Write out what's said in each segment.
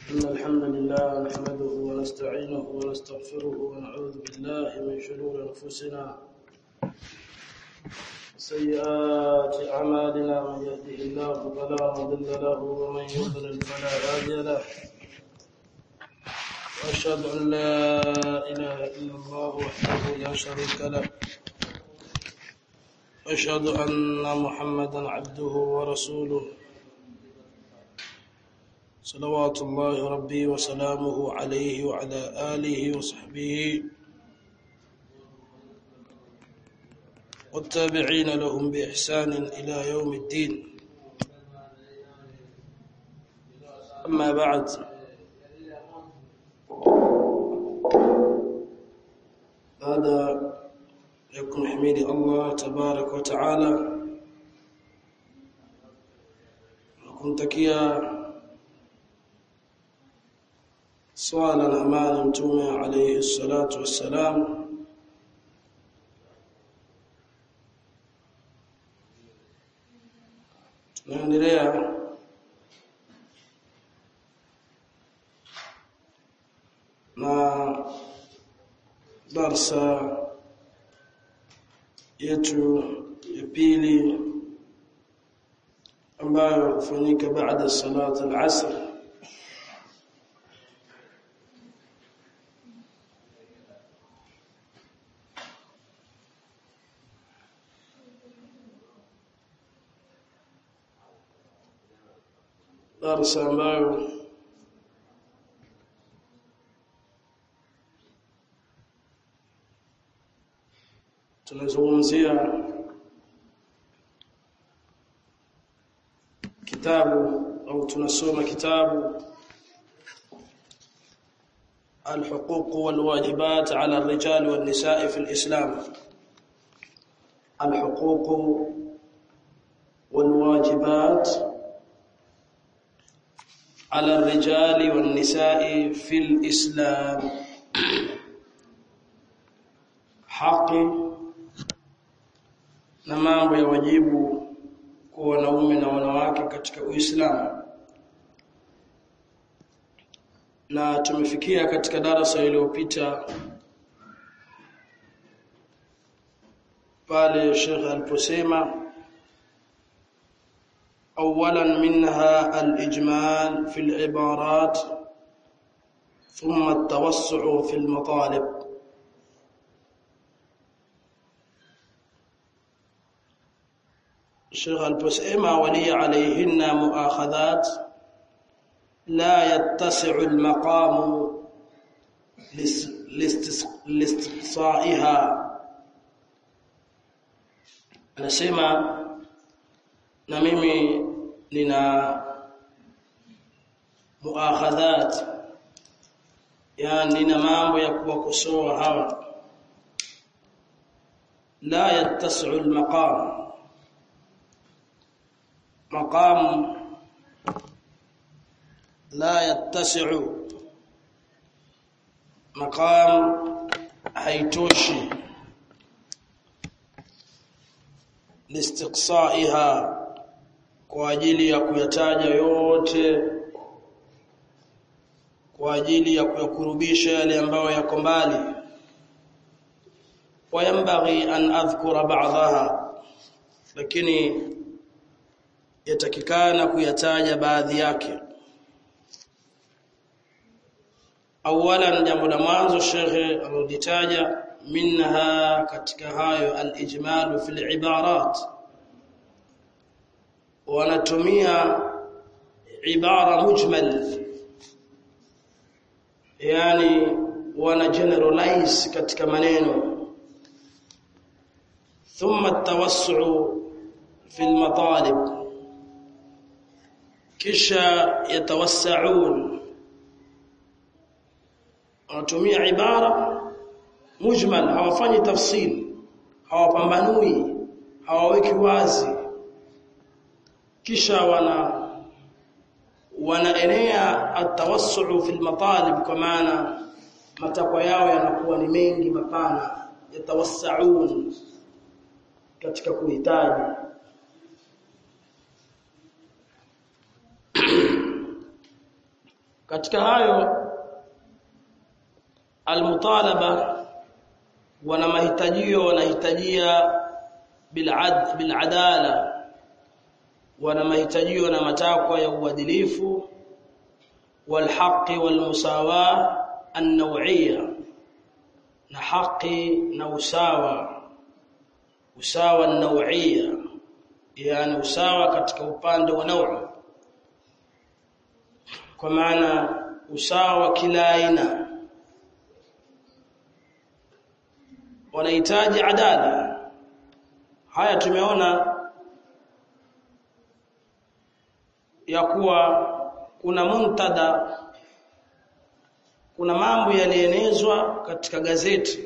إن الحمد لله نحمده ونستعينه ونستغفره ونعوذ بالله من شرور أنفسنا سيئات أعمالنا من يهده الله فلا مضل له ومن يضلل فلا هادي له وأشهد أن لا إله إلا الله وحده لا شريك له أشهد أن محمدا عبده ورسوله صلوات الله ربي وسلامه عليه وعلى آله وصحبه والتابعين لهم بإحسان إلى يوم الدين أما بعد هذا يكون حميد الله تبارك وتعالى kumtakia swala na amani mtume alayhi salatu wassalam tunaendelea na darsa yetu ya pili ambayo hufanyika baada salati al-asr darsa ambayo tunazungumzia kitabu au tunasoma kitabu الحقوق والواجبات على الرجال والنساء في الإسلام الحقوق والواجبات على الرجال والنساء في الإسلام حق na mambo ya wajibu kwa wanaume na wanawake katika Uislamu na tumefikia katika darasa iliyopita pale Sheikh aliposema اولا منها الاجمال في العبارات ثم التوسع في المطالب الشيخ البسيمة ولي عليهن مؤاخذات لا يتسع المقام لاستقصائها anasema na mimi nina muakhadhat yani nina mambo ya kuwakosoa hawa la yattasi'u al-maqam maqam la yattasi'u maqam haitoshi listiqsa'iha kwa ajili ya kuyataja yote kwa ajili ya kuyakurubisha yale ambayo yako mbali wayambaghi an adhkura ba'daha lakini yatakikana kuyataja baadhi yake awalan jambo la mwanzo shekhe alilitaja minha katika hayo al-ijmalu fil ibarat wanatumia ibara mujmal yani wana generalize katika maneno thumma at-tawassu fi al-matalib kisha yatawassaun wanatumia ibara mujmal hawafanyi tafsil hawapambanui hawaweki wazi kisha wana wanaenea atawassu fi almatalib kwa maana matakwa yao yanakuwa ni mengi mapana yatawassaun katika kuhitaji katika hayo almutalaba wana mahitajio wanahitajia bilad biladala wana mahitajio na matakwa ya uadilifu walhaqi walmusawa an-naw'iyya na haki na usawa usawa an-naw'iyya yani usawa katika upande wa nauu kwa maana usawa kila aina wanahitaji adala haya tumeona ya kuwa kuna muntada kuna mambo yalienezwa katika gazeti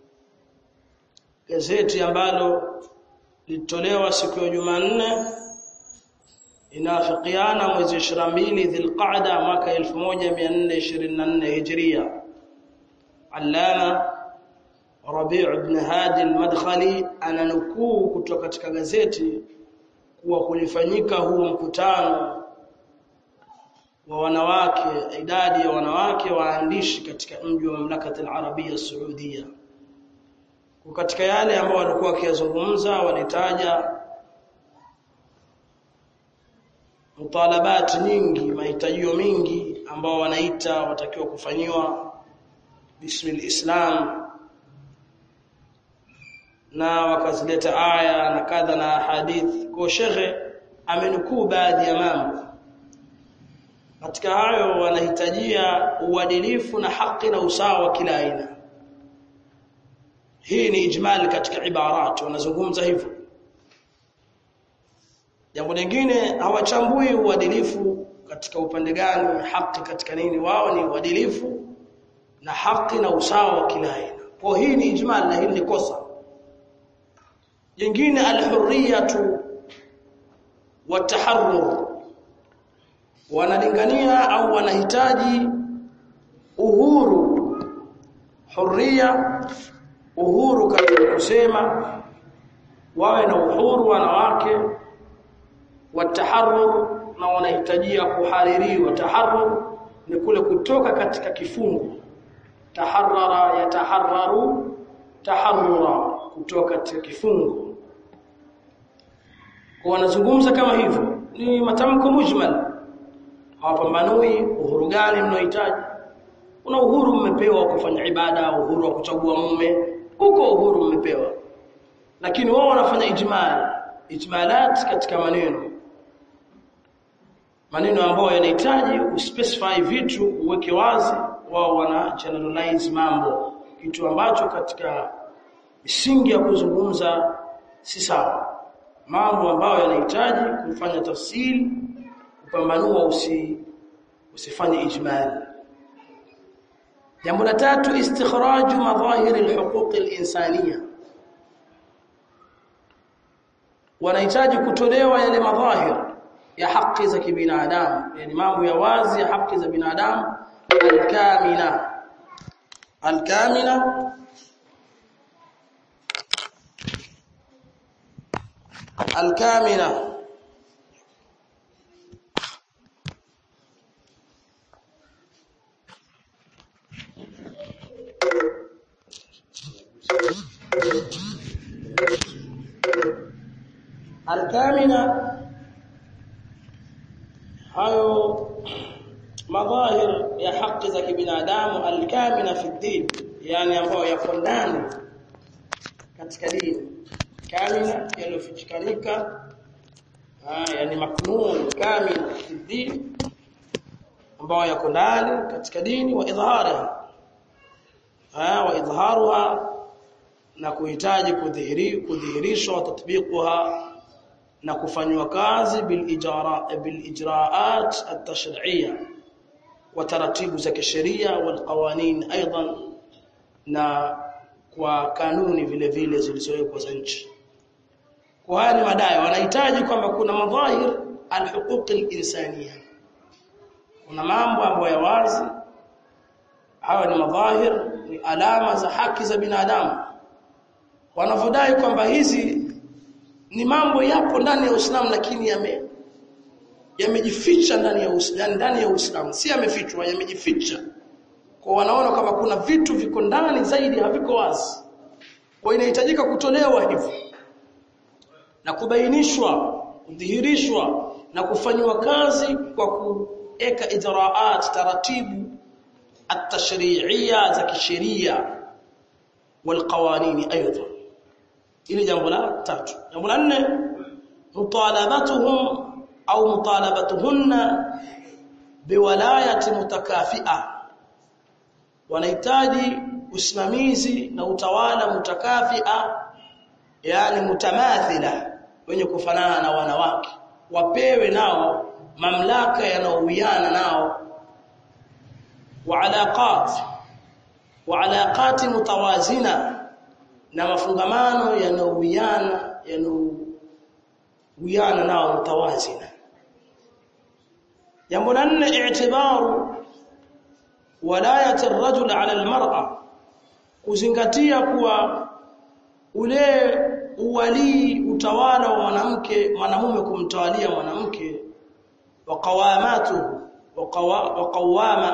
gazeti ambalo lilitolewa siku ya Jumanne inafikiana mwezi 22 Dhulqa'da mwaka 1424 Hijria Allama Rabi' ibn Hadi al-Madkhali ananukuu kutoka katika gazeti kuwa kulifanyika huu mkutano wa wanawake idadi ya wanawake waandishi katika mji wa mamlakati al-Arabia Saudia katika yale ambao walikuwa wakiyazungumza walitaja mutalabat nyingi mahitajio mingi ambao wanaita watakiwa kufanyiwa bismil islam na wakazileta aya na kadha na hadith kwa shekhe amenukuu baadhi ya mambo katika hayo wanahitajia uadilifu na haki na usawa kila aina hii ni ijmal katika ibarat wanazungumza hivyo jambo lingine hawachambui uadilifu katika upande gani haki katika nini wao ni uadilifu na haki na usawa wa kila aina kwa hii ni ijmal na hili ni kosa jingine alhurriyatu wataharrur wanalingania au wanahitaji uhuru hurriya uhuru katika kusema wawe na uhuru wanawake wataharrur na wanahitajia kuhaririwa taharrur ni kule kutoka katika kifungo taharrara yataharraru taharrura kutoka katika kifungo kwa wanazungumza kama hivyo ni matamko mujmal hawapambanui uhuru gani mnaohitaji una uhuru mmepewa kufanya ibada uhuru wa kuchagua mume huko uhuru mmepewa lakini wao wanafanya ijmal ijmalat katika maneno maneno ambayo yanahitaji uspecify vitu uweke wazi wao wana generalize mambo kitu ambacho katika misingi ya kuzungumza si sawa mambo ambayo yanahitaji kufanya tafsiri kupambanua usi usifanye ijmal jambo la tatu istikhraju madhahir alhuquq alinsaniya wanahitaji kutolewa yale madhahir ya haki za kibinadamu yani mambo ya wazi ya haki za binadamu alkamila alkamila alkamila alkamila hayo madhahir ya haki za kibinadamu alkamila fi din yani ambayo yako ndani katika dini kamila yaliyofichikanika yani maknun kamil fi din ambayo yako ndani katika dini wa idhariha wa idharuha na kuhitaji kudhihiri kudhihirishwa tatbiquha na kufanywa kazi bil ijara bil ijraat at-tashri'iyya wa taratibu za kisheria wal qawanin aidan na kwa kanuni vile vile zilizowekwa za nchi kwa haya ni madai wanahitaji kwamba kuna madhahir al-huquq al-insaniya kuna mambo ambayo ya wazi hayo ni madhahir ni alama za haki za binadamu wanavodai kwamba hizi ni mambo yapo ndani ya Uislamu lakini yame yamejificha ndani ya Uislamu ndani ya Uislamu si yamefichwa yamejificha kwa wanaona kama kuna vitu viko ndani zaidi haviko wazi kwa inahitajika kutolewa hivyo na kubainishwa kudhihirishwa na kufanywa kazi kwa kuweka ijraat taratibu at-tashri'iyya za kisheria والقوانين ايضا ili jambo la tatu jambo la nne mutalabatuhum au mutalabatuhunna biwalayati mutakafia wanahitaji usimamizi na utawala mutakafia yani mutamathila wenye kufanana na wanawake wapewe nao mamlaka yanaowiana nao wa alaqat wa alaqati mutawazina na mafungamano yanaowiana yanaowiana nao mutawazina jambo la nne i'tibaru walayati ar-rajul 'ala al-mar'a kuzingatia kuwa ule uwalii utawala wa mwanamke mwanamume kumtawalia mwanamke wa qawamatu wa qawama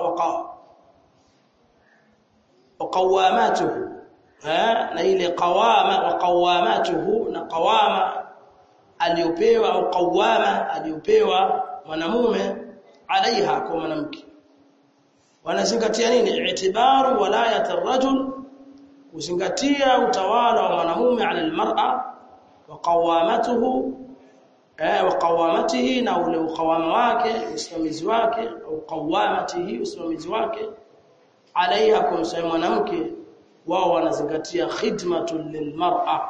wa qawamatuhu na ile qawama wa qawamatuhu na qawama aliyopewa au qawama aliyopewa mwanamume alaiha kwa mwanamke wanazingatia nini i'tibaru walayat ar-rajul kuzingatia utawala wa mwanamume ala almar'a wa qawamatuhu eh wa qawamatihi na ule uqawama wake usimamizi wake au qawamatihi usimamizi wake alaiha kwa mwanamke wao wanazingatia khidmatul lilmar'a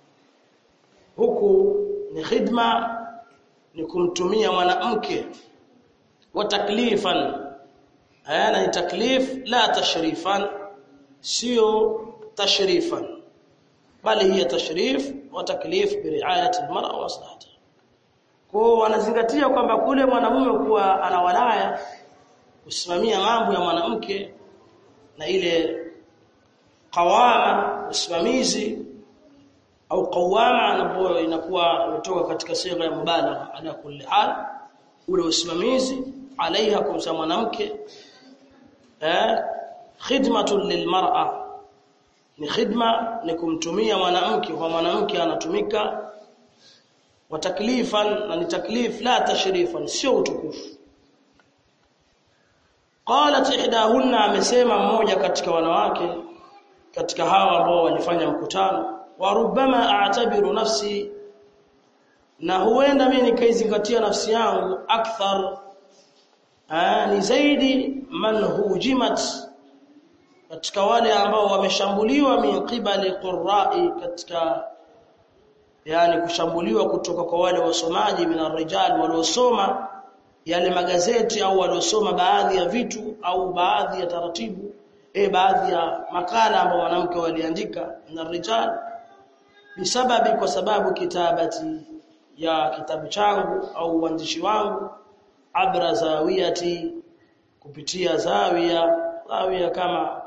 huku ni khidma ni kumtumia mwanamke wa taklifan ana ni taklif la tashrifan sio tashrifan bali hiya tashrif wa taklif bi riayati almar'a wa maslahatiha kwa wanazingatia kwamba kule mwanamume kuwa ana walaya kusimamia mambo ya mwanamke na ile qawama usimamizi au qawama ambayo inakuwa imetoka katika sigha ya mubalagha ala kulli hal ule usimamizi alaiha kumsa mwanamke eh khidmatun lilmar'a ni khidma ni kumtumia mwanamke kwa mwanamke anatumika wa taklifan na ni taklif la tashrifan sio utukufu qalat ihdahunna amesema mmoja katika wanawake katika hawa ambao walifanya mkutano wa rubbama a'tabiru nafsi na huenda mimi nikaizingatia nafsi yangu akthar aa, ni zaidi man hujimat katika wale ambao wameshambuliwa min qibali qurra'i katika yani kushambuliwa kutoka kwa wale wasomaji min arrijal waliosoma yale magazeti au waliosoma baadhi ya vitu au baadhi ya taratibu e baadhi ya makala ambao mwanamke waliandika na rijal bisababi kwa sababu kitabati ya kitabu changu au uandishi wangu abra zawiyati kupitia zawia zawia kama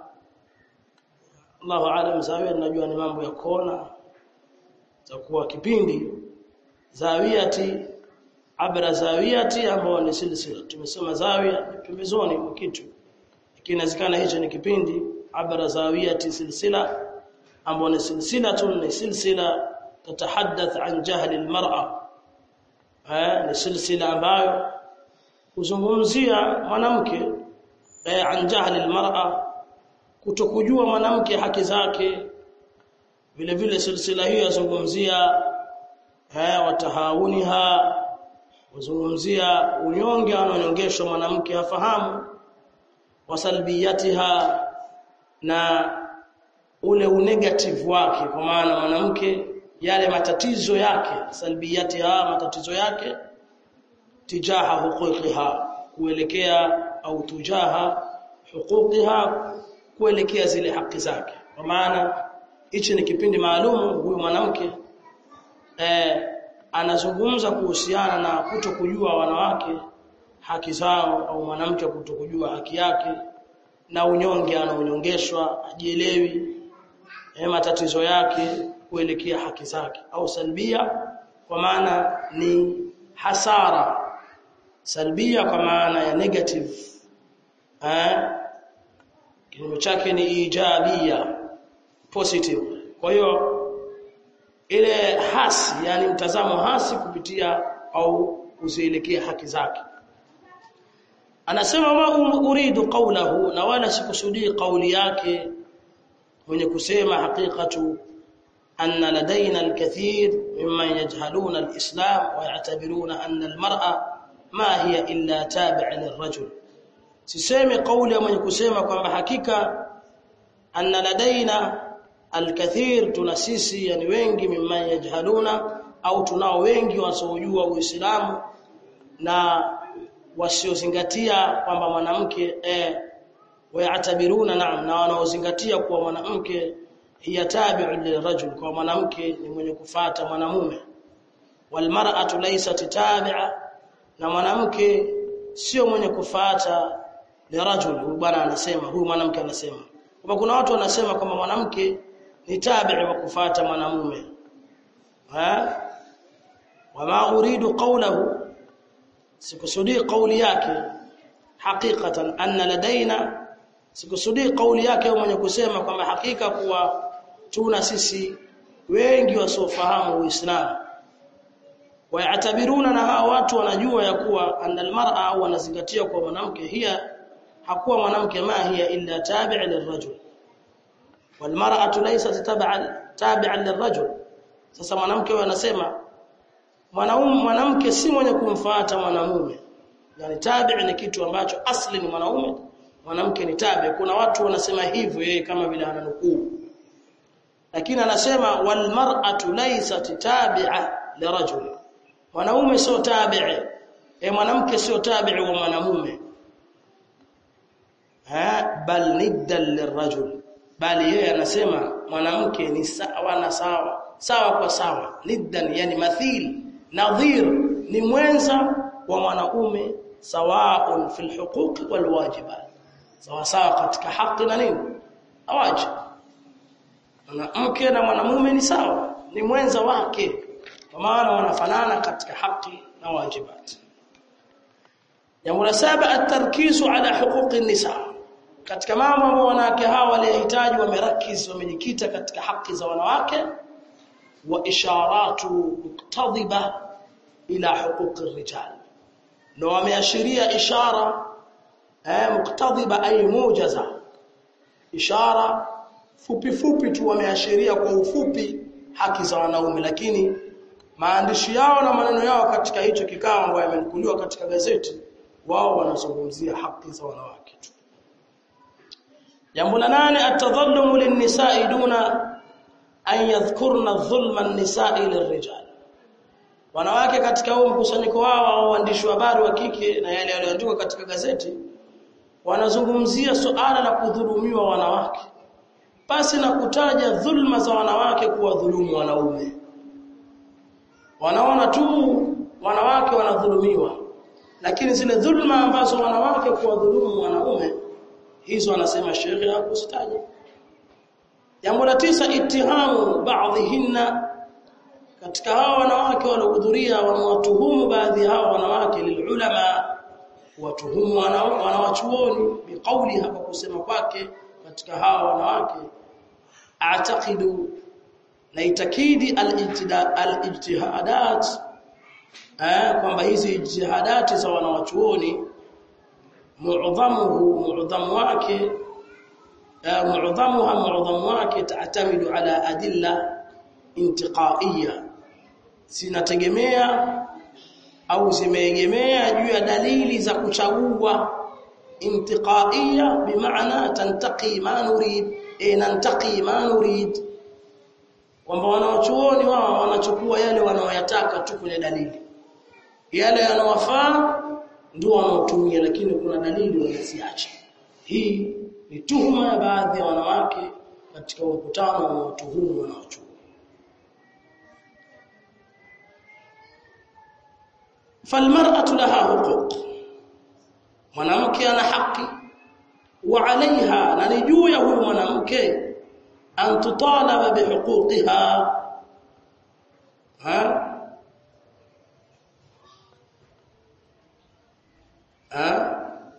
Allahu alam zawia najua ni mambo ya kona takuwa kipindi zawiyati abra zawiyati ambao ni silsila tumesema zawia pembezoni mwa kitu kinazikana hicho ni kipindi abra zawiyati silsila ambao ni silsilatun ni silsila tatahaddath an jahli almar'a eh ni silsila ambayo kuzungumzia mwanamke eh an jahli almar'a kutokujua mwanamke haki zake vile vile silsila hiyo yazungumzia eh watahawuniha wazungumzia unyonge anaonyongeshwa mwanamke hafahamu wasalbiyatiha na ule unegative wake kwa maana mwanamke yale matatizo yake salbiyatiha matatizo yake tijaha huquqiha kuelekea au tujaha huquqiha kuelekea zile haki zake kwa maana hichi ni kipindi maalum huyu mwanamke eh, anazungumza kuhusiana na kutokujua wanawake haki zao au mwanamke kutokujua haki yake na unyonge anaonyongeshwa ajielewi eh, matatizo yake kuelekea haki zake au salbia kwa maana ni hasara salbia kwa maana ya negative eh kinyume chake ni ijabia positive kwa hiyo ile hasi yani mtazamo hasi kupitia au kuzielekea haki zake anasema ma uridu qawlahu na wala sikusudii kauli yake mwenye kusema haqiqatu anna ladaina alkathir mimman yajhaluna alislam wa ya'tabiruna anna almar'a ma hiya illa tabi'a lirajul sisemi kauli ya mwenye kusema kwamba hakika anna ladaina alkathir tuna sisi yani wengi mimman yajhaluna au tunao wengi wasiojua uislamu na wasiozingatia kwamba mwanamke eh wayatabiruna naam na wanaozingatia kuwa mwanamke hiya tabi'u lirajul kwa mwanamke ni mwenye kufata mwanamume walmar'atu laysat tabi'a na mwanamke sio mwenye kufata lirajul huyu bwana anasema huyu mwanamke anasema kwamba kuna watu wanasema kwamba mwanamke ni tabi'i wa kufata mwanamume ha wama uridu qawlahu sikusudii kauli yake hakikatan anna ladaina sikusudii kauli yake mwenye kusema kwamba hakika kuwa tuna sisi wengi wasiofahamu uislamu wayatabiruna na hawa watu wanajua ya kuwa anna almar'a au wanazingatia kwa mwanamke hiya hakuwa mwanamke ma hiya illa tabi'a lirajul walmar'atu laysat tabi'a tabi'a lirajul sasa mwanamke huyo anasema mwanaume mwanamke si mwenye kumfuata mwanamume yani tabi ni kitu ambacho asli ni mwanaume mwanamke ni tabi kuna watu wanasema hivyo yeye kama vile ananukuu lakini anasema wal mar'atu laysat tabi'a lirajul mwanaume sio tabi'i e mwanamke sio tabi'i wa mwanamume ha bal niddan lirajul bali yeye anasema mwanamke ni sawa na sawa sawa kwa sawa niddan yani mathil nadhir ni mwenza wa mwanaume sawaun fil huquq wal wajibat sawa sawa katika haki na nini awajib mwanamke na mwanamume ni sawa ni mwenza wake kwa maana wanafanana katika haki na wajibat jambo la saba at-tarkizu ala huquqi nisa katika mambo ambayo wanawake hawa walihitaji wamerakiz wamejikita katika haki za wanawake wa isharatu muktadhiba ila huquqi rijal na wameashiria ishara eh muktadhiba ay mujaza ishara fupi fupi tu wameashiria kwa ufupi haki za wanaume lakini maandishi yao na maneno yao katika hicho kikao ambayo yamenukuliwa katika gazeti wao wanazungumzia haki za wanawake tu jambo la nane atadhallumu linnisa'i duna an yadhkurna dhulma an-nisa'i lirrijal wanawake katika huo mkusanyiko wao au waandishi wa habari wa kike na yale yaliyoandikwa katika gazeti wanazungumzia suala la kudhulumiwa wanawake pasi na kutaja dhulma za wanawake kuwa dhulumu wanaume wanaona tu wanawake wanadhulumiwa lakini zile dhulma ambazo wanawake kuwadhulumu wanaume hizo wanasema sheria hakusitaja jambo la tisa itihamu baadhihinna katika hao wanawake waliohudhuria wamewatuhumu baadhi hao wanawake lilulama watuhumu wanawachuoni biqauli hapa kusema kwake katika hao wanawake a'taqidu na itakidi al-ijtihadat eh kwamba hizi ijtihadati za wanawachuoni mu'dhamuhu mu'dhamu wake mu'dhamuha mu'dhamu wake taatamidu ala adilla intiqaiya zinategemea au zimeegemea juu ya dalili za kuchagua intiqaiya bimaana tantaqi ma nurid e nantaqi ma nurid kwamba wanaochuoni wao wanachukua yale wanaoyataka tu kwenye dalili yale yanawafaa ndio wanaotumia lakini kuna dalili wanaziacha hii ni tuhuma ya baadhi ya wanawake katika mkutano wa watuhumu wanaochuoni فالمرأة لها حقوق mwanamke ana haki wa alaiha na ni juu ya huyu mwanamke an tutalaba bihuquqiha ha ha?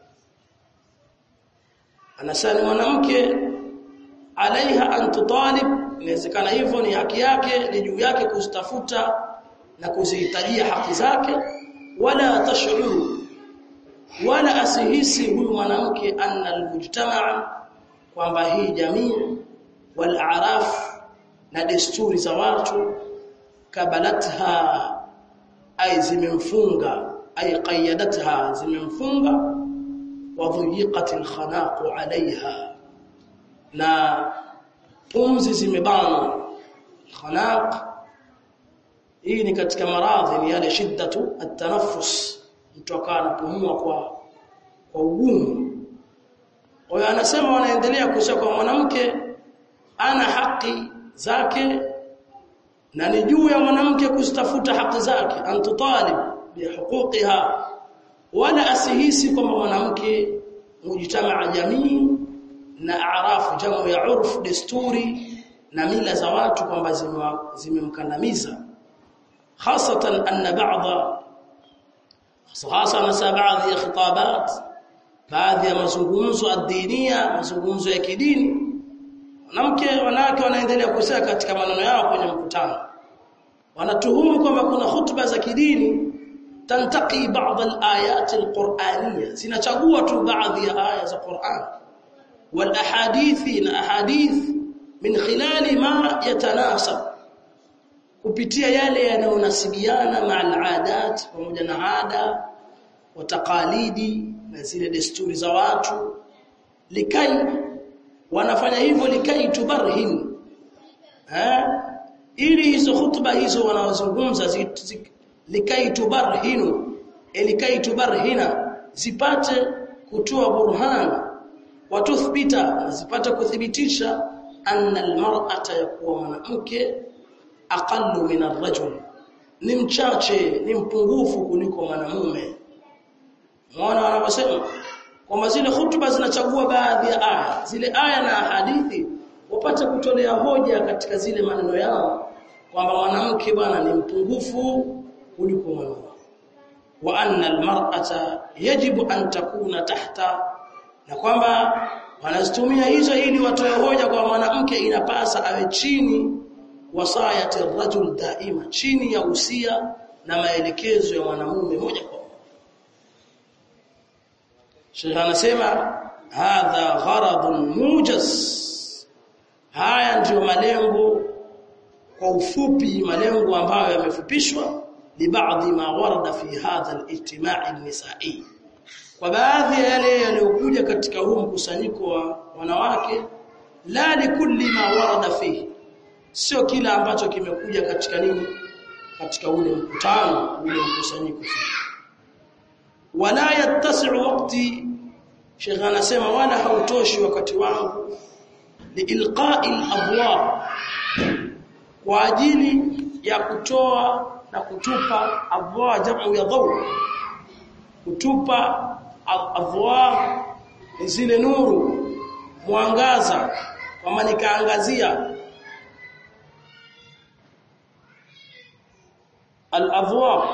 anasema mwanamke alaiha an tutalib inawezekana hivyo ni haki yake ni juu yake kuzitafuta na kuzihitajia haki zake wala tashuru wala asihisi huyu mwanamke anna almujtamaa kwamba hii jamii wal a'raf na desturi za watu kabalatha ay zimemfunga ay qayadatha zimemfunga wa dhiqat alkhanaq alaiha na pumzi zimebana khanaq hii ni katika maradhi ni yale shiddatu at-tanaffus mtu akawa anapumua kwa kwa ugumu kwa hiyo anasema wanaendelea kusema kwa mwanamke ana haki zake na ni juu ya mwanamke kuzitafuta haki zake antutalib bihuquqiha wala asihisi kwamba mwanamke mujtamaa jamii na arafu jamu ya urf desturi na mila za watu kwamba zimemkandamiza hasatan anna ba'dha hasa na baadhi ya khitabat baadhi ya mazungumzo adinia mazungumzo ya kidini wanamke wanawake wanaendelea kusema katika maneno yao kwenye mkutano wanatuhumu kwamba kuna hutuba za kidini tantaqi baadhi al-ayat al-qur'aniyya zinachagua tu baadhi ya aya za Qur'an wal ahadithi na ahadith min khilali ma yatanasab kupitia yale yanayonasibiana ma al-adat pamoja na ada wa taqalidi na zile desturi za watu likai wanafanya hivyo likai tubarhin eh ili hizo hutuba hizo wanaozungumza likai tubarhinu likai tubarhina zipate kutoa burhan watuthbita zipate kuthibitisha anna almar'ata yakuwa mwanamke aqallu min arrajul ni mchache ni mpungufu kuliko mwanamume Muona wanaposema kwamba zile hutuba zinachagua baadhi ya aya, zile aya na hadithi wapate kutolea hoja katika zile maneno yao kwamba mwanamke bwana ni mpungufu kuliko mwanamume. Wa anna almar'ata yajibu an takuna tahta na kwamba wanazitumia hizo ili watoe hoja kwa mwanamke inapasa awe chini wasayati rajul daima chini ya usia na maelekezo ya mwanamume moja kwa Sheikh anasema hadha gharadun mujaz haya ndiyo malengo kwa ufupi malengo ambayo yamefupishwa li baadhi ma warada fi hadha al-ijtima' an-nisa'i kwa baadhi ya yale yaliyokuja katika huu mkusanyiko wa wanawake la likulli ma warada fihi sio kila ambacho kimekuja katika nini katika ule mkutano ule mkusanyiko wala yattasi'u waqti Sheikh anasema wala hautoshi wakati wangu liilqa'i al-abwab kwa ajili ya kutoa na kutupa abwa jamu ya dhaw kutupa adwa zile nuru mwangaza kama nikaangazia al-adwa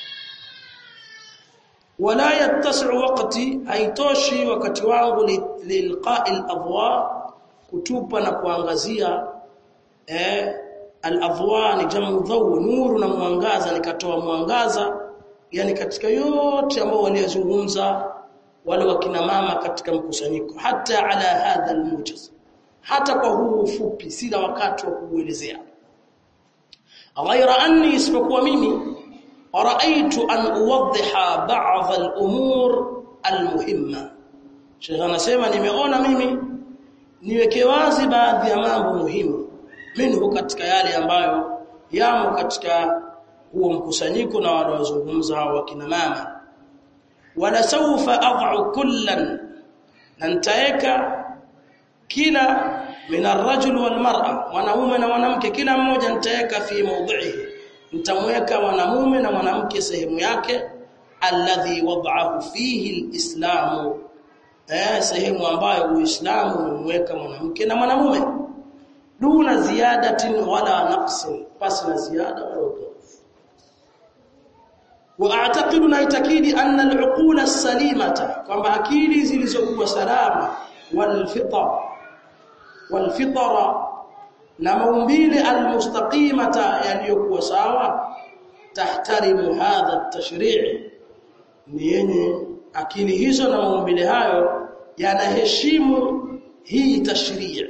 wala yattasi'u waqti haitoshi wakati wangu lilqa'i al-adwa kutupa na kuangazia eh al-adwa ni jamu dhaw nuru na mwangaza nikatoa mwangaza yani katika yote ambao waliozungumza wale wakina mama katika mkusanyiko hata ala hadha al-mujaz hata kwa huu ufupi sina wakati wa kuelezea ghaira anni isipokuwa mimi raaitu an uwadhiha ba'd al-umur al-muhimma Sheikh anasema nimeona mimi niweke wazi baadhi ya mambo muhimu minhu katika yale ambayo yamo katika huo mkusanyiko na wanaozungumza hao wakina mama wala sawfa ad'u kullan na nitaeka kila min ar-rajul wal mar'a wanaume na mwanamke kila mmoja nitaeka fi mawdhihi nitamweka mwanamume na mwanamke sehemu yake alladhi wad'ahu fihi al-islamu eh sehemu ambayo uislamu umemweka mwanamke na mwanamume duna ziyadatin wala naqsin pasi na ziada wala upungufu واعتقد نaitakidi anna al-uqul as-salimata kwamba akili zilizokuwa salama wal-fitra wal-fitra na maumbile al-mustaqimata yaliyokuwa sawa tahtarimu hadha at-tashri' ni yenye akili hizo na maumbile hayo yanaheshimu hii tashrii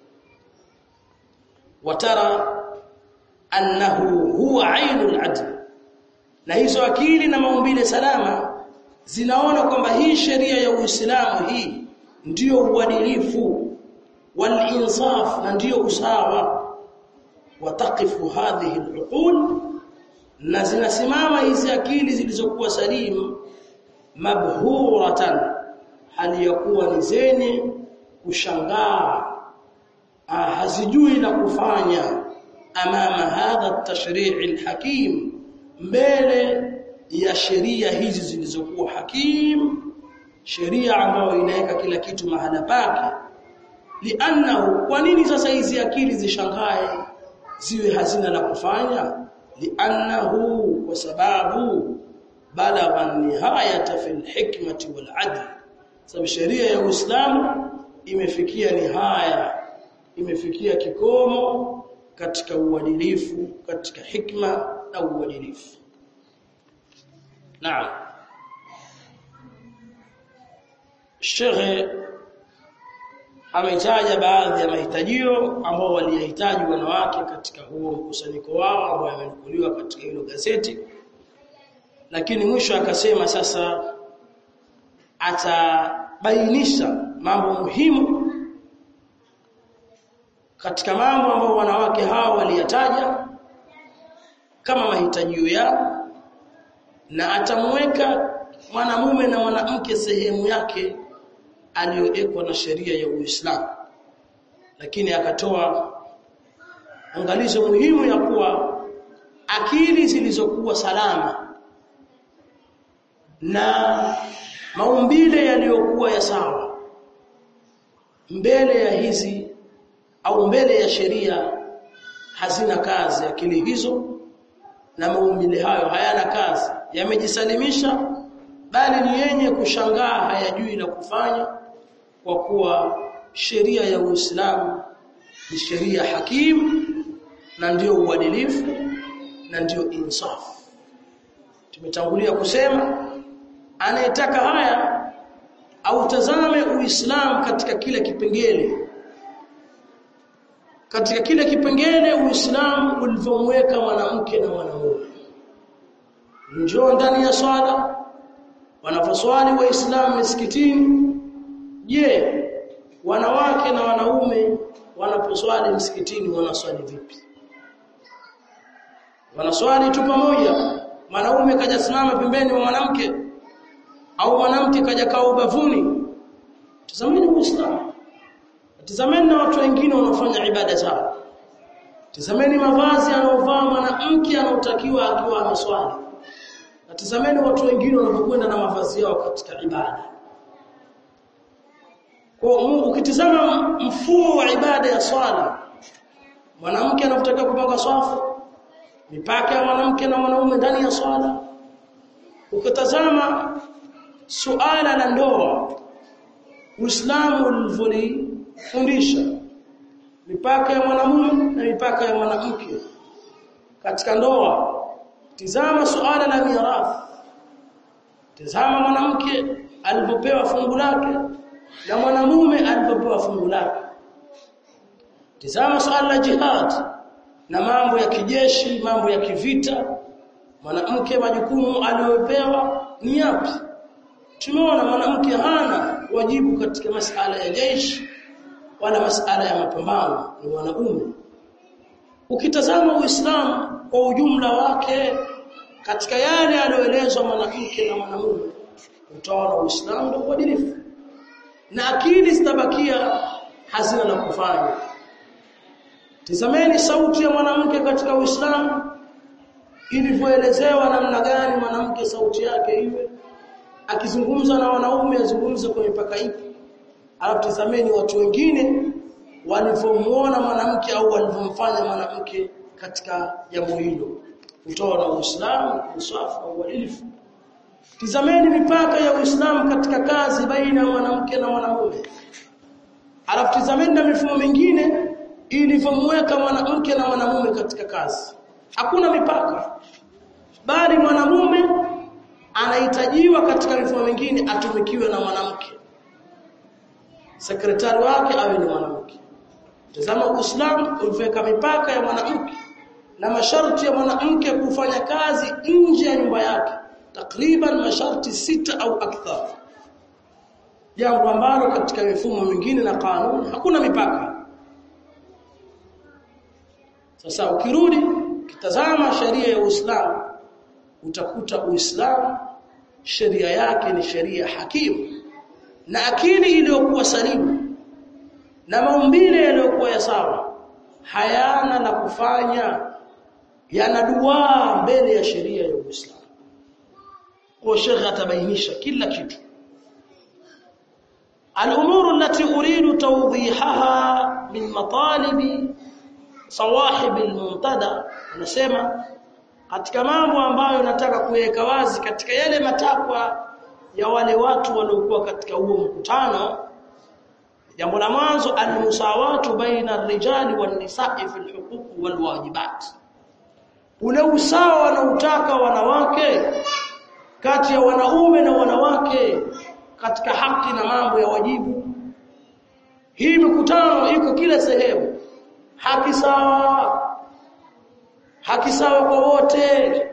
watara annahu huwa ainul adl na hizo akili na maumbile salama zinaona kwamba hii sheria ya Uislamu hii ndiyo uadilifu wal insaf na ndiyo usawa wataqifu hadhihi al na zinasimama hizi akili zilizokuwa salimu mabhuratan hali ya kuwa ni zenye kushangaa hazijui la kufanya amama hadha at-tashri' al-hakim mbele ya sheria hizi zilizokuwa hakim sheria ambayo inaweka kila kitu mahala pake li'annahu kwa nini sasa hizi akili zishangae ziwe hazina la kufanya li'annahu kwa sababu balagha nihayata fil hikmati wal adl sababu sheria ya Uislamu imefikia nihaya imefikia kikomo katika uadilifu katika hikma na uadilifu naam Sheikh ametaja baadhi ya mahitajio ambao waliyahitaji wanawake katika huo mkusanyiko wao ambao yamenukuliwa katika hilo gazeti lakini mwisho akasema sasa atabainisha mambo muhimu katika mambo ambayo wanawake hao waliyataja kama mahitajio yao na atamweka mwanamume na mwanamke sehemu yake aliyowekwa na sheria ya Uislamu lakini akatoa angalizo muhimu ya kuwa akili zilizokuwa salama na maumbile yaliyokuwa ya sawa mbele ya hizi au mbele ya sheria hazina kazi akili hizo na maumbile hayo hayana kazi yamejisalimisha bali ni yenye kushangaa hayajui la kufanya kwa kuwa sheria ya Uislamu ni sheria hakimu na ndiyo uadilifu na ndiyo insafu tumetangulia kusema anayetaka haya au tazame Uislamu katika kila kipengele katika kila kipengele Uislamu ulivyomweka mwanamke na mwanamume njoo ndani ya swala wanaposwali waislamu misikitini je wanawake na wanaume wanaposwali msikitini wanaswali vipi wanaswali tu pamoja mwanaume kaja simama pembeni mwa mwanamke au mwanamke kaja kaa ubavuni tazameni uislamu tazameni na watu wengine wanaofanya ibada zao tazameni mavazi anaovaa mwanamke anaotakiwa akiwa ameswali Natazameni watu wengine wanapokwenda na mavazi yao katika ibada. Kwa ukitizama mfumo wa ibada ya swala, mwanamke anapotakiwa kupanga swafu, mipaka ya mwanamke na mwanaume ndani ya swala. Ukitazama suala la ndoa, Uislamu ulivyofundisha mipaka ya mwanamume na mipaka ya mwanamke katika ndoa Tizama suala la mirathi. Tizama mwanamke alipopewa fungu lake na mwanamume alipopewa fungu lake. Tizama suala la jihad na mambo ya kijeshi, mambo ya kivita. Mwanamke majukumu aliyopewa ni yapi? Tumeona mwanamke hana wajibu katika masala ya jeshi wala masala ya mapambano, ni wanaume. Ukitazama Uislamu kwa ujumla wake katika yale aliyoelezwa mwanamke na mwanamume utaona Uislamu ndio uadilifu na akili zitabakia hazina la kufanya tizameni sauti ya mwanamke katika Uislamu ilivyoelezewa namna gani mwanamke sauti yake iwe akizungumza na wanaume azungumze kwa mipaka ipi alafu tizameni watu wengine walivyomuona mwanamke au walivyomfanya mwanamke katika jambo hilo utaona Uislamu usafi na uadilifu Tizameni mipaka ya Uislamu katika kazi baina ya mwanamke na mwanamume. Alafu tizameni na mifumo mingine ilivyomweka mwanamke na mwanamume katika kazi. Hakuna mipaka. Bali mwanamume anahitajiwa katika mifumo mingine atumikiwe na mwanamke. Sekretari wake awe ni mwanamke. Tazama Uislamu uliweka mipaka ya mwanamke na masharti ya mwanamke kufanya kazi nje ya nyumba yake takriban masharti sita au akthar jambo ambalo katika mifumo mingine na kanuni hakuna mipaka sasa ukirudi kitazama sheria ya Uislamu utakuta Uislamu sheria yake ni sheria hakimu na akili iliyokuwa salimu na maumbile yaliyokuwa ya sawa hayana la kufanya yanaduaa mbele ya sheria ya Uislamu kwa shekhe atabainisha kila kitu الامور التي اريد توضيحها من مطالب صواحب المنتدى anasema katika mambo ambayo nataka kuweka wazi katika yale matakwa ya wale watu waliokuwa katika huo mkutano jambo la mwanzo almusawatu baina ar-rijali wan-nisa'i fi al-huquq wal-wajibat ule usawa wanaotaka wanawake kati ya wanaume na wanawake katika haki na mambo ya wajibu hii mikutano iko kila sehemu haki sawa haki sawa kwa wote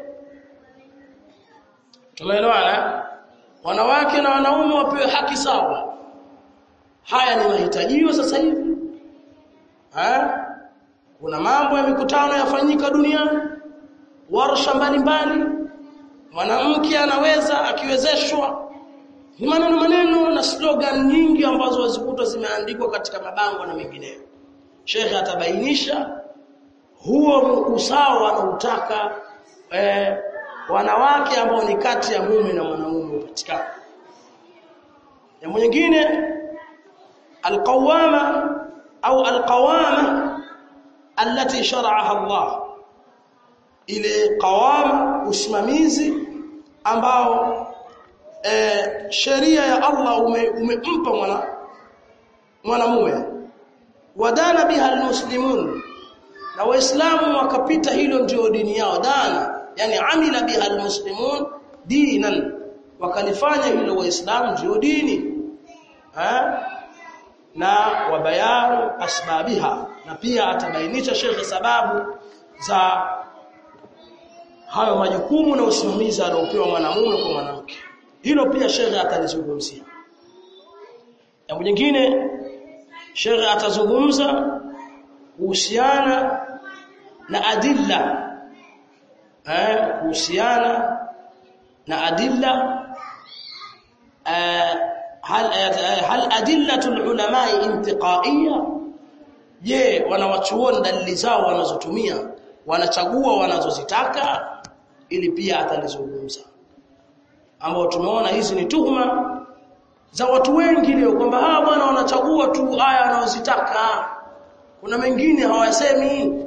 tumeelewana wanawake na wanaume wapewe haki sawa haya ni mahitajio sasa hivi ha? kuna mambo ya mikutano yafanyika duniani warsha mbalimbali mwanamke anaweza akiwezeshwa ni maneno maneno na slogan nyingi ambazo wazikuta zimeandikwa katika mabango na mengineyo Sheikh atabainisha huo usawa wanautaka eh, wanawake ambao ni kati ya mume na mwanamume upatikana jambo nyingine alqawama au alqawama التي شرعها Allah ile qawama usimamizi ambao e, sheria ya Allah umempa ume mwana mwanamume wadana biha almuslimun na waislamu wakapita hilo ndio dini yao dana yani amila biha almuslimun dinan wakalifanya hilo waislamu ndio dini ha? na wabayanu asbabiha na pia atabainisha shekhe sababu za hayo majukumu na usimamizi aliopewa mwanamume kwa mwanamke hilo pia shekhe atalizungumzia jambo jingine shekhe atazungumza kuhusiana na adilla eh kuhusiana na adilla eh, hal hal adillatul ulama intiqaiya je wanawachuoni dalili zao wanazotumia wanachagua wanazozitaka ili pia atalizungumza ambao tumeona hizi ni tuhuma za watu wengi leo kwamba hawa bwana wanachagua tu aya wanazozitaka kuna mengine hawasemi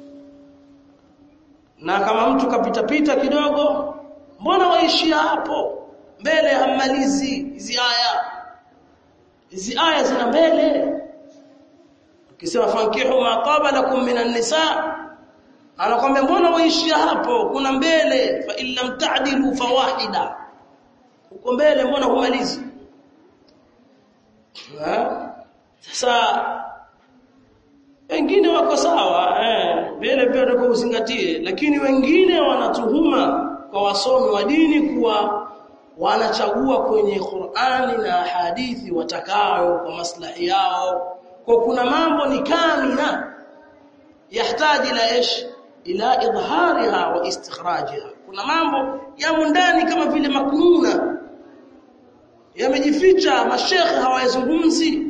na kama mtu kapita pita kidogo mbona waishia hapo mbele hammalizi hizi aya hizi aya zina mbele ukisema fankihu ma taba lakum minan nisa anakwambia mbona waishia hapo kuna mbele fa illam ta'dilu fawahida uko mbele mbona humalizi sasa wengine wako sawa eh mbele pia ndio uzingatie lakini wengine wanatuhuma kwa wasomi wa dini kuwa wanachagua kwenye Qur'ani na hadithi watakayo kwa maslahi yao kwa kuna mambo ni kamina yahitaji la ish ila idhariha wa istikhrajiha kuna mambo yamo ndani kama vile maknuna yamejificha mashekhe hawayazungumzi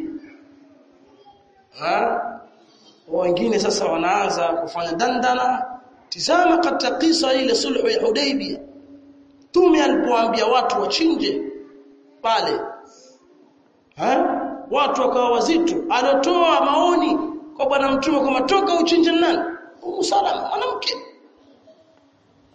ha wengine sasa wanaanza kufanya dandana tizama katika kisa ile sulhu ya Hudaybiyah Mtume alipoambia watu wachinje pale. Ha? Watu wakawa wazito. Alitoa maoni kwa bwana mtume kwamba toka uchinje nani? Umu Salama mwanamke.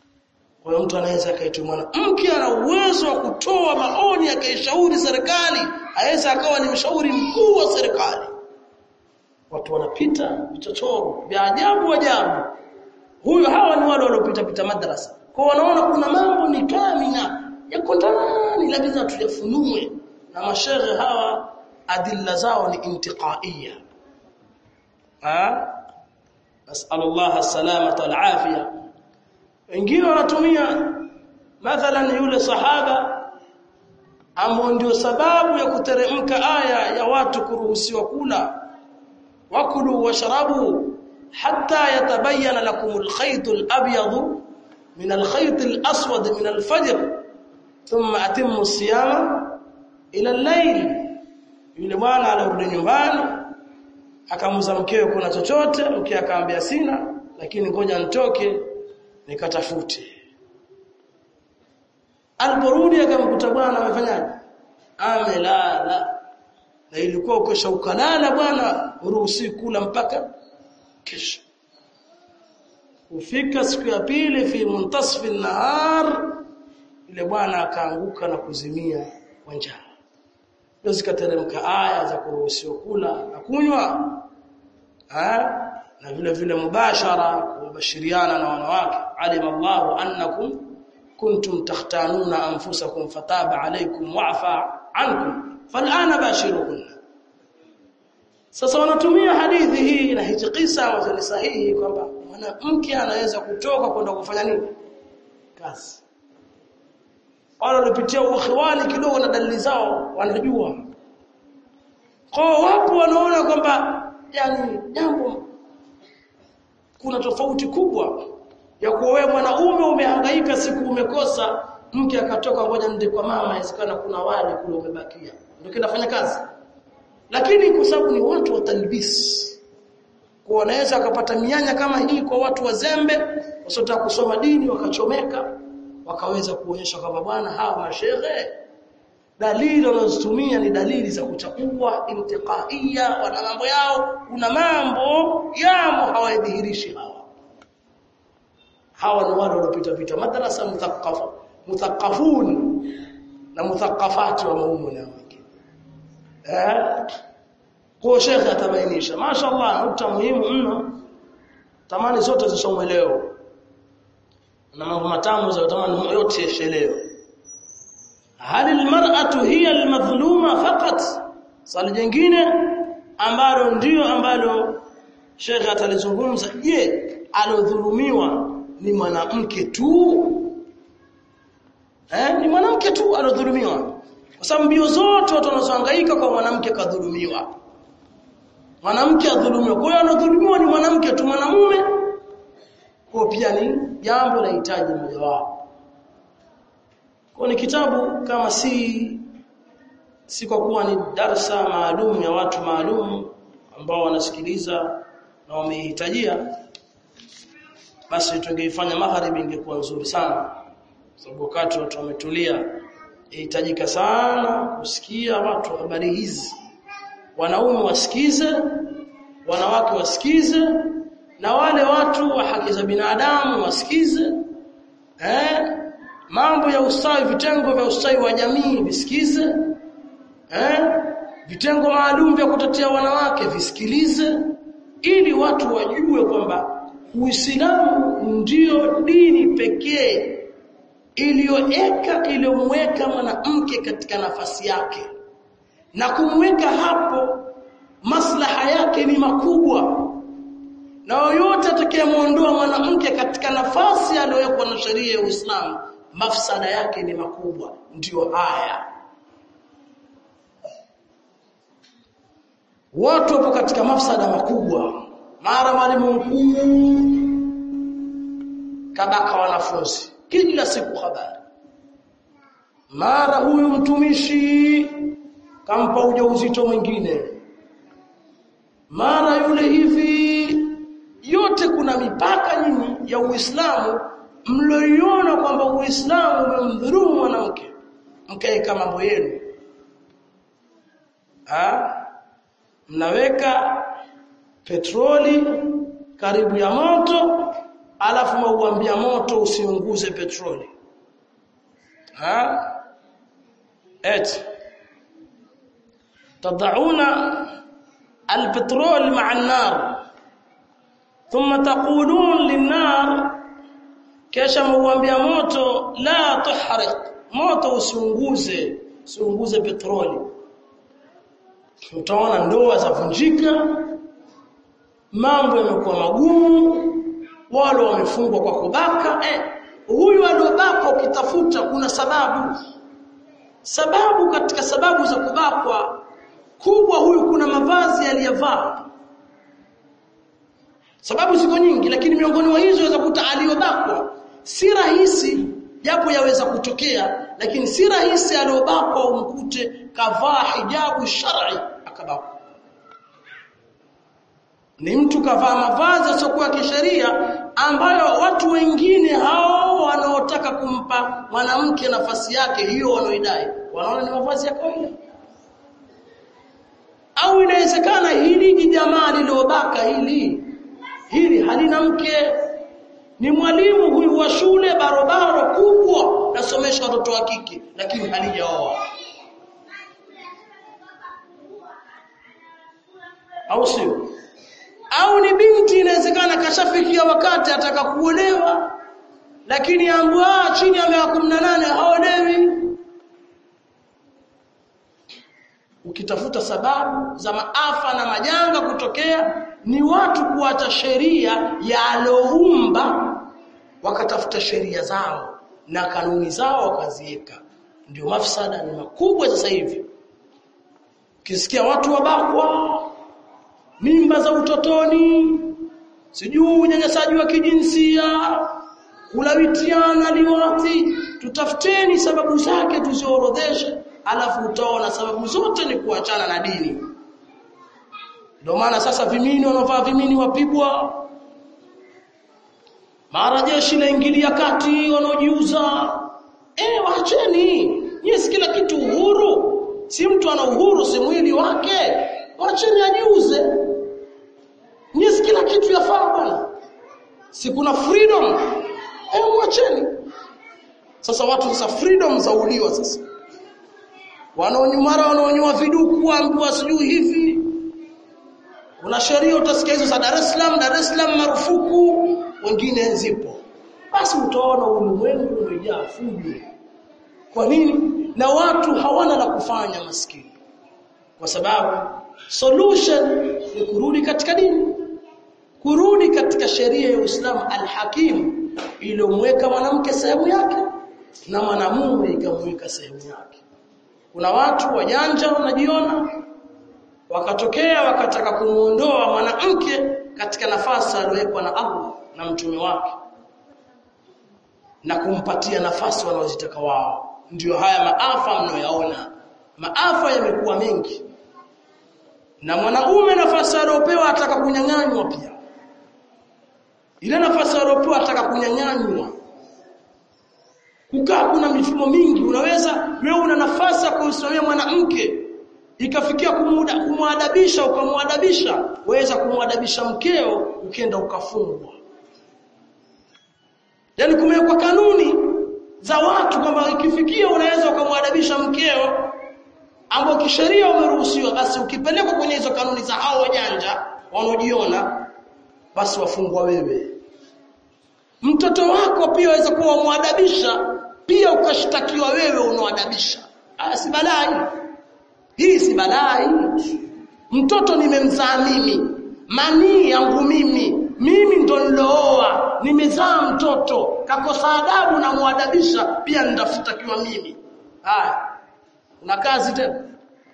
kwa hiyo mtu anaweza akaitwa mwanamke ana uwezo wa kutoa maoni akaishauri serikali aweza akawa ni mshauri mkuu wa serikali watu wanapita vichochoro vya ajabu ajabu huyo hawa ni wale waliopita pita madrasa kwa wanaona kuna mambo ni kamina yako ndani lazima tuyafunue na mashehe hawa adilla zao ni intiqaiya ha nasallallahu salamata wal afia wengine wanatumia mathalan yule sahaba ambao ndio sababu ya kuteremka aya ya watu kuruhusiwa kula wakulu washrabu hatta yatabayyana lakum al-khayt al-abyad min al-khayt al-aswad min al-fajr thumma atimmu as-siyama ila al-layl yule bwana alirudi nyumbani akamuza mkeo kuna chochote mke akaambia sina lakini ngoja nitoke nikatafute aliporudi akamkuta bwana amefanyaje amelala na ilikuwa ukesha ukalala bwana uruhusi kula mpaka kesho kufika siku ya pili fi muntasfi nahar ile bwana akaanguka na kuzimia kwa njaa ndio zikateremka aya za kuruhusiwa kula na kunywa na vile vile mubashara kubashiriana na wanawake alima Allahu annakum kuntum takhtanuna anfusakum fataba alaykum wa'fa ankum fal'ana bashiruhunna sasa wanatumia hadithi hii na hizi kisa ambazo ni sahihi kwamba mwanamke anaweza kutoka kwenda kufanya nini kazi wale walipitia ukhiwani kidogo na dalili zao wanajua kwa wapo wanaona kwamba yani jambo kuna tofauti kubwa ya kuwa wewe mwanaume umehangaika siku umekosa mke akatoka ngoja nende kwa mama inawezekana kuna wale kule umebakia ndio kinafanya kazi lakini kwa sababu ni watu wa talbis kwa wanaweza wakapata mianya kama hii kwa watu wazembe wasiotaka kusoma dini wakachomeka wakaweza kuonyesha kwamba bwana hawa mashehe dalili wanazotumia ni dalili za kuchakua intiqaiya wana mambo yao kuna mambo yamo hawadhihirishi hawa hawa ni wale waliopita pita madrasa muthaqqafu muthaqqafun na muthaqqafati wa maumu na wengine eh kwa shekhe atabainisha mashaallah nukta muhimu mno tamani zote zisomwe leo na mambo matamu za tamani yote yashelewe hal almar'atu hiya almadhluma faqat swali jingine ambalo ndio ambalo shekhe atalizungumza je alodhulumiwa ni mwanamke tu eh ni mwanamke tu alodhulumiwa kwa sababu mbio zote watu wanazohangaika kwa mwanamke kadhulumiwa mwanamke adhulumiwa kwa hiyo anadhulumiwa ni mwanamke tu mwanamume kwa pia ni jambo la hitaji mmoja wao kwa ni kitabu kama si si kwa kuwa ni darsa maalum ya watu maalum ambao wanasikiliza na wamehitajia basi tungeifanya magharibi ingekuwa nzuri sana sababu wakati watu wametulia inahitajika sana kusikia watu habari hizi wanaume wasikize wanawake wasikize na wale watu wa haki za binadamu wasikize eh mambo ya ustawi vitengo vya ustawi wa jamii visikize eh vitengo maalum vya kutetea wanawake visikilize ili watu wajue kwamba Uislamu ndio dini pekee iliyoweka iliyomweka mwanamke katika nafasi yake na kumweka hapo maslaha yake ni makubwa na yoyote atakayemuondoa mwanamke katika nafasi aliyowekwa na sheria ya Uislamu mafsada yake ni makubwa ndiyo haya watu wapo katika mafsada makubwa mara mwalimu mkuu kabaka wanafunzi kila siku habari mara huyu mtumishi kampa ujauzito mwingine mara yule hivi yote kuna mipaka nyinyi ya Uislamu mlioiona kwamba Uislamu umemdhulumu mwanamke mkaeka mambo yenu ah mnaweka petroli karibu ya moto alafu mauambia moto usiunguze petroli ha eti tad'una البترول مع النار ثم تقولون للنار kisha mwambia moto la tuhriq moto usiunguze usiunguze petroli utaona ndoa zavunjika mambo yamekuwa magumu wale wamefungwa kwa kubaka eh huyu aliobakwa ukitafuta kuna sababu sababu katika sababu za kubakwa kubwa huyu kuna mavazi aliyovaa sababu ziko nyingi lakini miongoni mwa hizo waweza kuta aliyobakwa si rahisi japo yaweza kutokea lakini si rahisi aliyobakwa umkute kavaa hijabu shar'i akabakwa ni mtu kavaa mavazi yasiokuwa kisheria ambayo watu wengine hao wanaotaka kumpa mwanamke nafasi yake hiyo wanaoidai wanaona ni mavazi ya kawaida au inawezekana hili jamaa lilobaka hili hili halina mke ni mwalimu huyu wa shule barobaro kubwa nasomesha watoto wa kike lakini halijaoa au sio au ni binti inawezekana kashafikia wakati ataka kuolewa lakini ambwa chini ya miaka 18 haolewi ukitafuta sababu za maafa na majanga kutokea ni watu kuacha sheria ya aloumba wakatafuta sheria zao na kanuni zao wakaziweka ndio mafsada ni makubwa sasa hivi ukisikia watu wabakwa mimba za utotoni sijui unyanyasaji wa kijinsia kulawitiana liwati tutafuteni sababu zake tuziorodheshe alafu utaona sababu zote ni kuachana na dini ndio maana sasa vimini wanaovaa vimini wapigwa mara jeshi laingilia kati wanaojiuza eh waacheni yes kila kitu uhuru si mtu ana uhuru si mwili wake waacheni ajiuze yes kila kitu yafaa bwana si kuna freedom eh mwacheni sasa watu sasa freedom zauliwa sasa wanaonyumara wanaonyua viduku ambiwa sijui hivi kuna sheria utasikia hizo za Dar es Salaam Dar es Salaam marufuku wengine zipo basi utaona ulimwengu umejaa fujo kwa nini na watu hawana la kufanya maskini kwa sababu solution ni kurudi katika dini kurudi katika sheria ya Uislamu al-Hakim iliyomweka mwanamke sehemu yake na mwanamume ikamweka sehemu yake kuna watu wajanja wanajiona wakatokea wakataka kumuondoa mwanamke katika nafasi aliyowekwa na Allah na mtume wake na kumpatia nafasi wanaozitaka wao ndiyo haya maafa mnayoyaona maafa yamekuwa mengi na mwanaume nafasi aliyopewa ataka kunyang'anywa pia ile nafasi aliyopewa ataka kunyang'anywa kukaa kuna mifumo mingi unaweza wewe una nafasi ya kumsimamia mwanamke ikafikia kumuda kumwadabisha ukamwadabisha waweza kumwadabisha mkeo ukienda ukafungwa yani kumewekwa kanuni za watu kwamba ikifikia unaweza ukamwadabisha mkeo ambao kisheria umeruhusiwa basi ukipelekwa kwenye hizo kanuni za hao wajanja wanaojiona basi wafungwa wewe mtoto wako pia waweza kuwa umwadabisha pia ukashtakiwa wewe unawadabisha ah si balai hii si balai mtoto nimemzaa mimi manii yangu mimi mimi ndo nilooa nimezaa mtoto kakosa adabu na muadabisha pia nitafutakiwa mimi haya una kazi tena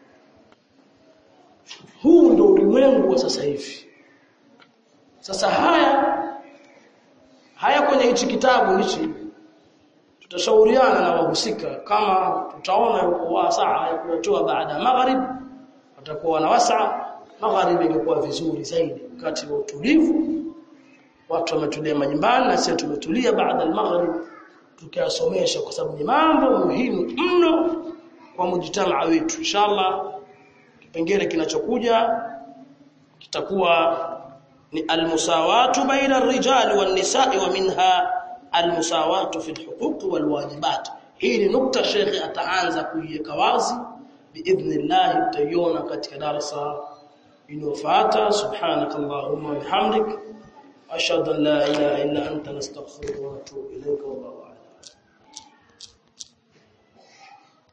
huu ndo ulimwengu wa sasa hivi sasa haya haya kwenye hichi kitabu hichi tutashauriana na wahusika kama tutaona yuko saa ya kutoa baada ya magharib watakuwa na wasaa magharib ingekuwa vizuri zaidi wakati wa utulivu watu wametulia majumbani na sisi tumetulia baada ya magharib tukayasomesha kwa sababu ni mambo muhimu mno kwa mujtamaa wetu inshallah kipengele kinachokuja kitakuwa ni almusawatu baina ar-rijali wan-nisa'i wa minha almusawatu fi al-huquq wal-wajibat hii ni nukta shekhi ataanza kuiweka wazi biidhnillah utaiona katika darasa inayofuata subhanakallahumma wa bihamdik ashhadu an la ilaha illa anta nastaghfiruka wa natubu ilayka wallahu a'lam